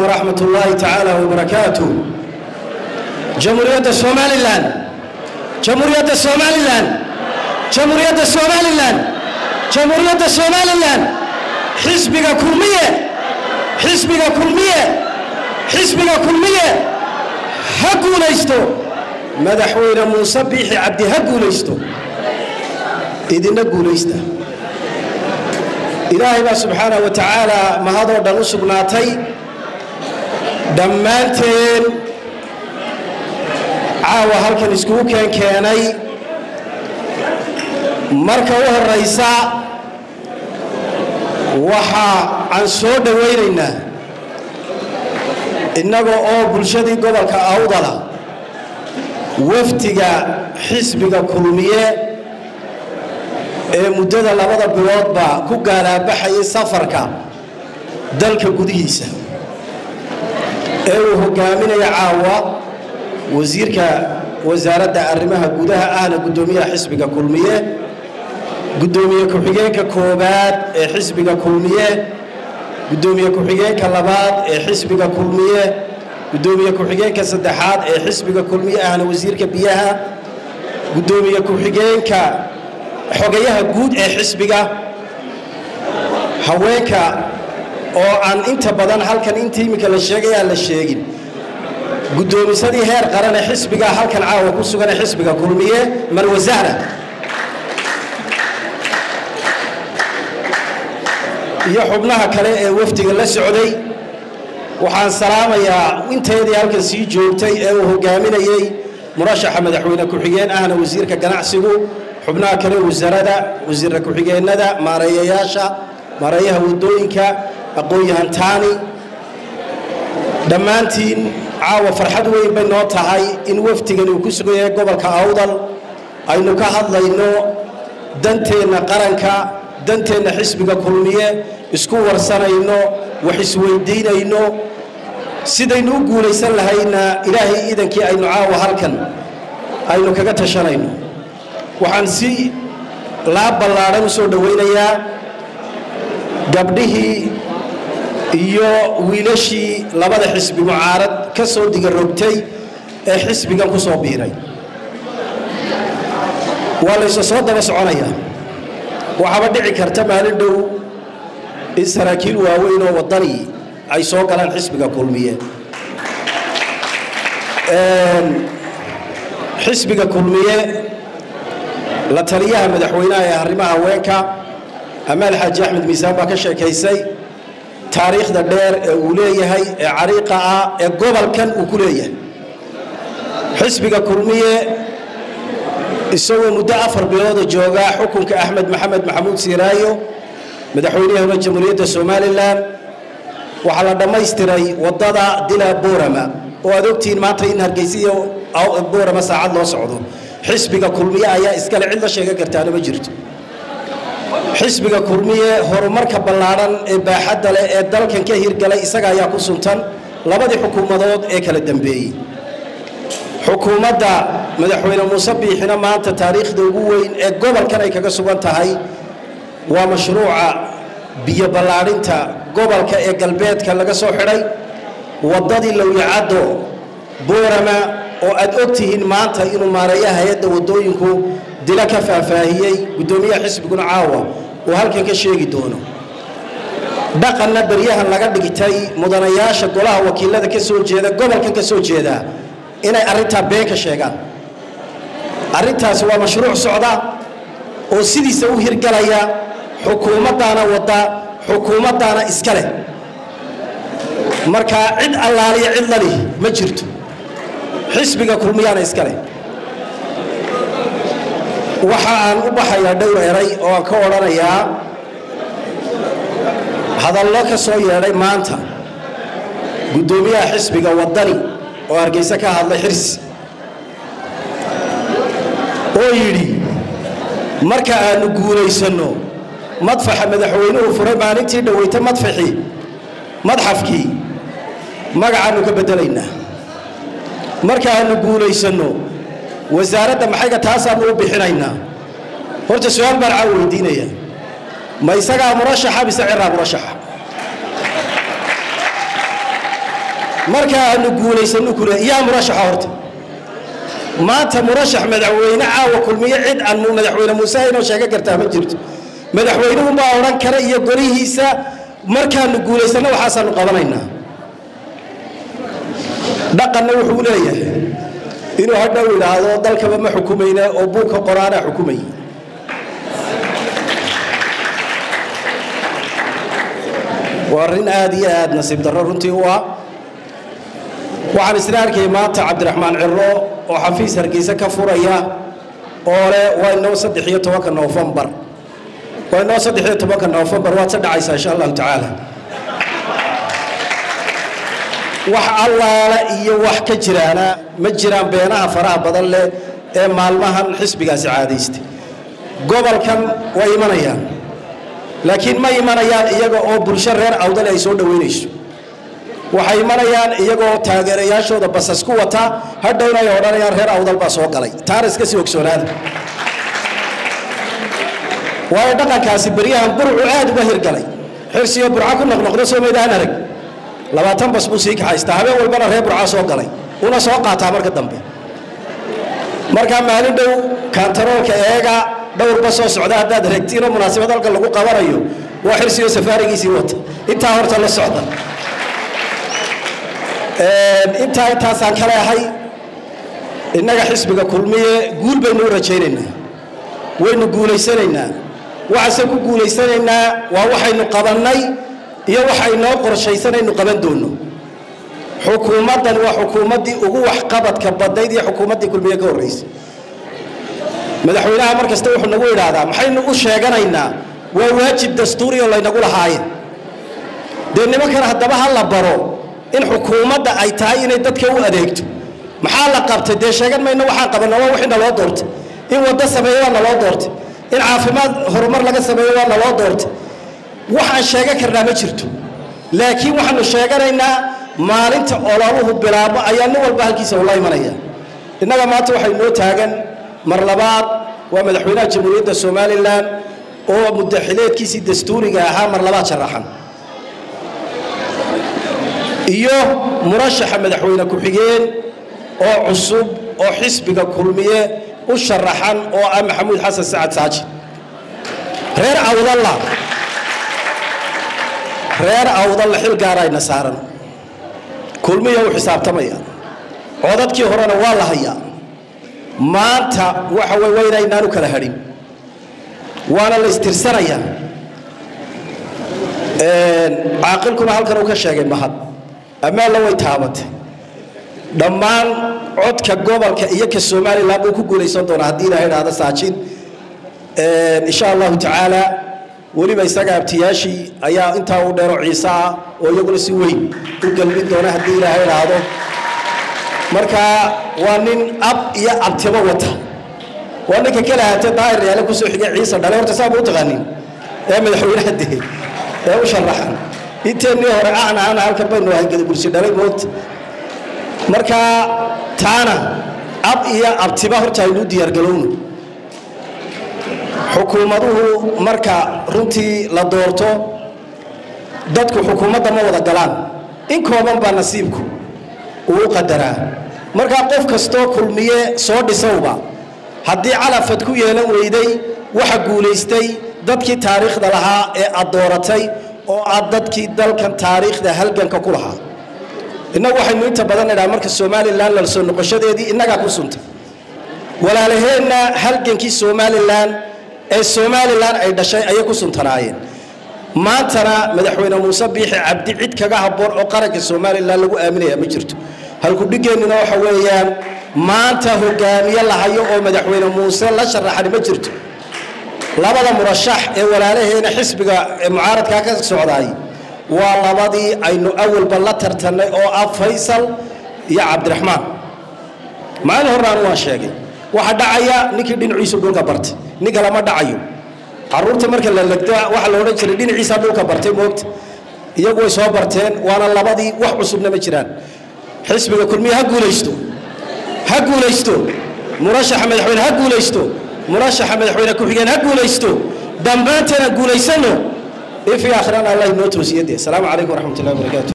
ورحمة الله تعالى وبركاته جمهورية الصومالي لان جمهورية الصومالي لان جمهورية الصومالي لان جمهورية الصومالي لان حزبك كلمية حزبك كلمية حزبك كلمية هقو ليستو مدحوين موسى بيحي عبدي هقو ليستو إذن هقو ليستا إلهي بقى سبحانه وتعالى ما هذا دانو سبناتي dhammaanteen caawa halkan iskugu keen keenay marka u horraysa waxa aan soo dhowaynaynaa innaga oo bulshadii gobolka awdala wafdiga xisbiga kulmiye ee muddada labada biloodba ku gaalaabaxayay safarka dalka gudihiisa ee uu hogaaminaya caawa wasiirka wasaaradda arrimaha gudaha ahna guddoomiyaha xisbiga kulmiye guddoomiye ku-xigeenka koobaad ee xisbiga kulmiye guddoomiye ku-xigeenka labaad ee xisbiga kulmiye guddoomiye ku-xigeenka saddexaad ee xisbiga kulmiye ahna wasiirka biyaha guddoomiye ku-xigeenka xogayaha guud ee xisbiga haweenka oo aan inta badan halkan inta iminka la sheegay aan la sheegin guddoomisadii heer qaran ee xisbiga halkan caawa ku sugan ee xisbiga kulmiye marwasaara iyo xubnaha kale ee wafdiga la socday waxaan salaamayaa inteedii halkan sii joogtay ee uu hogaaminayey murashaxa madaxweyne ku-xigeen ahna wasiirka ganacsigu xubnaha kale wasaarada wasiirra ku-xigeenada maareeyayaasha maareeyaha waddooyinka aqoon-yahan taani dhammaantiin caawa farxad weyn bay noo tahay in wafdigani uu ku sugan yahay gobolka awdal aynu ka hadlayno danteenna qaranka danteenna xisbiga kulmiye isku warsanayno wax isweydiinayno sidaynu u guulaysan lahayna ilaahay iidankii aynu caawa halkan aynu kaga tashanayno waxaan si laab ballaadhan u soo dhowaynayaa gabdhihii iyo wiilashii labada xisbi mucaarad ka soo digarogtay ee xisbigan ku soo biiray waa laysa soo daba soconayaa waxaaba dhici karta maalin dhow in saraakiil waaweyn oo waddani ay soo galaan xisbiga kulmiye xisbiga kulmiye la taliyaha madaxweynaha ee arrimaha haweenka amaal xaaji axmed miisaan baa ka sheekaysay taariikhda dheer ee uu leeyahay ee cariiqa ah ee gobolkan uu ku leeyahay xisbiga kulmiye isagoo muddo afar bilooda joogaa xukunka axmed maxamed maxamuud siiraayo madaxweynihii hore jamhuuriyadda somalilan waxaa la dhammaystiray waddada dila boorama oo aad ogtihiin maanta in hargeysa iyo boorama saacad loo socdo xisbiga kulmiye ayaa iskale cid la sheegan kartaana ma jirto xisbiga kulmiye horumarka ballaadhan ee baaxadda leh ee dalkan ka hirgalay isaga ayaa ku suntan labadii xukuumadood ee kala dambeeyey xukuumadda madaxweyne muuse biixina maanta taariikhda ugu weyn ee gobolkan ay kaga sugan tahay waa mashruuca biyo ballaadhinta gobolka ee galbeedka laga soo xidhay waddadii lowyacaddo boorama oo aad og tihiin maanta inuu maareeya hay-adda waddooyinku dilo ka faahfaahiyey guddoomiyaha xisbiguna caawa uu halkan ka sheegi doono dhaqanna beryahan laga dhigtay mudanayaasha golaha wakiilada ka soo jeeda gobolkan ka soo jeeda inay arrintaa been ka sheegaan arrintaasi waa mashruuc socda oo sidiisa u hirgalaya xukuumaddaana wadda xukuumaddaana iska leh markaa cid allaaliya cid lali ma jirto xisbiga kulmiyaana iska leh waxa aan u baxayaa dhowr eray oo aan ka odhanayaa hadallo ka soo yeedhay maanta guddoomiyaha xisbiga waddani oo hargeysa ka hadlay xirsi oo yidhi marka aanu guulaysanno madfaxa madaxweynuhu furay maalintii dhoweyta madfaxii madxafkii magacaannu ka beddelaynaa marka aanu guulaysanno wasaaradda maxayga taasaannu u bixinaynaa horta su-aal baan caawa weydiinaya ma isagaa murashaxa mise ciraa murashaxa marka aanu guulaysano kule yaa murashaxa horta maanta murashax madaxweyne caawa kulmiye cid aan madaxweyne muuse inoo sheega kartaa ma jirto madaxweynuhunbaa odhan kara iyo golihiisa markaanu guulaysanno waxaasaanu qabanaynaa dhaqanna wuxuu leeyahay inuu hadhow idhaahdo dalkaba ma xukumayna oo buugka qoraanaa xukumaya waa arrin aad iyo aad nasiib darro runtii u ah waxaan isla arkayay maanta cabdiraxmaan ciro oo xafiis hargeysa ka furaya oo leh waa inoo saddex iyo tobanka noofembar waa inoo saddex iyo tobanka noofembar waad se dhacaysaa insha allahu tacaala wax allaala iyo wax ka jiraana ma jiraan beenaha faraha badan leh ee maalmahan xisbigaasi caadaystay gobolkan way imanayaan laakiin ma imanayaan iyaga oo bulsho reer awdale ay soo dhoweynayso waxay imanayaan iyagoo taageerayaashooda basas ku wata hadhowna ay odhanayaan reer awdal baa soo galay taana iska sii ogsoonaada waayo dhaqankaasi beryahan burcu aad uga hirgalay xirsiyo burca ku noqnoqdo soo maydaan arag labaatan bas buu sii kaxaystaa habeen walbana reer burca soo galay una soo qaataa marka dambe markaa maalin dhow kantaroolka eega dhowrba soo socda haddaad regtiinoo munaasabad halka lagu qabanayo waa xirsiyo safaarigiisii wata intaa horta la socda intaa intaasaan ka leehay innaga xisbiga kulmiye guul baynu u rajaynaynaa waynu guulaysanaynaa waxaase ku guulaysanaynaa waa waxaynu qabannay iyo waxaynoo qorshaysanaynu qaban doonno xukuumaddan waa xukuumaddii ugu waxqabadka badnayd iyo xukuumaddii kulmiye ka horraysay madaxweynaha mar kasta wuxuu nagu idhaahdaa maxaynu u sheeganaynaa waa waajib dastuuri oo laynagu lahaayeen dee nimankan haddaba ha la baro in xukuumadda ay tahay inay dadka u adeegto maxaa la qabtay dee sheegan mayno waxaan qabanna waa wixii naloo doortay in waddo sameeyo waa naloo doortay in caafimaad horumar laga sameeyo waa naloo doortay waxaan sheegan karnaa ma jirto laakiin waxaanu sheeganaynaa maalinta ololuhu bilaabo ayaa nin walba halkiisa ula imanaya innaga maanta waxay noo taagan mar labaad waa madaxweynaha jamhuuriyadda somalilan oo muddaxileedkiisii dastuuriga ahaa mar labaad sharaxan iyo murashaxa madaxweyne ku-xigeen oo cusub oo xisbiga kulmiye u sharaxan oo ah maxamuud xasan sacad saaji reer awdalla reer awdalla xil gaarayna saaran kulmiya u xisaabtamaya codadkii horena waa la hayaa maanta waxa wey waa inaynaanu kala hadhin waana la istirsanayaa caaqilkuna halkan uu ka sheegay mahad ammaanla way taabatay dhammaan codka gobolka iyo ka somalilan buu ku guulaysan doonaa haddii ilaha idhaahdo saajin insha allahu tacaala weliba isaga abtiyaashii ayaa intaa u dheero ciise ah oo iyaguna si weyn u galbin doona haddii ilaaha idhaahdo marka waa nin ab iyo abtibo wata waa ninka kala haatee daahir yaale kusoo xigay ciise dhale horta saa ma u taqaanin ee madaxweynaha dee ee u sharaxan inteennii hore ahna ahna halkan baynu ahay gadabursi dhalay moogta marka taana ab iyo abtiba horta aynu u diyaargalowno xukuumaduhu marka runtii la doorto dadku xukuumadda ma wada galaan in kooban baa nasiibku uu u qadaraa markaa qof kastoo kulmiye soo dhisowba haddii calafad ku yeelan weyday waxa guulaystay dadkii taariikhda lahaa ee aad dooratay oo aad dadkii dalkan taariikhda halganka ku lahaa innagu waxaynu inta badan idhaha marka somalilan la soo noqoshadeedii innagaa ku suntay walaalaheenna halgankii somalilan ee somalilan ay dhashay ayay ku suntanaayeen maantana madaxweyne muuse biixi cabdi cid kaga habboon oo qaranka somalilan lagu aaminaya ma jirto halkudhigeennina waxa weeyaan maanta hogaamiye lahayo oo madaxweyne muuse la sharaxani ma jirto labada murashax ee walaalaheena xisbiga mucaaradkaa ka socdaay waa labadii aynu awalba la tartannay oo ah faysal iyo cabdiraxmaan maalin hornaanu waan sheegay waxa dhacaya ninkii dhinaciisu dhulka bartay ninka lama dhacayo caruurta marka la legdo waxaa la odhan jiray dhinaciisa dhulka bartay moogta iyagu way soo barteen waana labadii wax cusubna ma jiraan xisbiga kulmiye ha guulaysto ha guulaysto murashaxa madaxweyne ha guulaysto murashaxa madaxweyne ku-xigeen ha guulaysto dhammaanteena guulaysano ifi akhrana allah inoo toosiyade asalaamu calaykum waraxmat ullahi wabarakaatu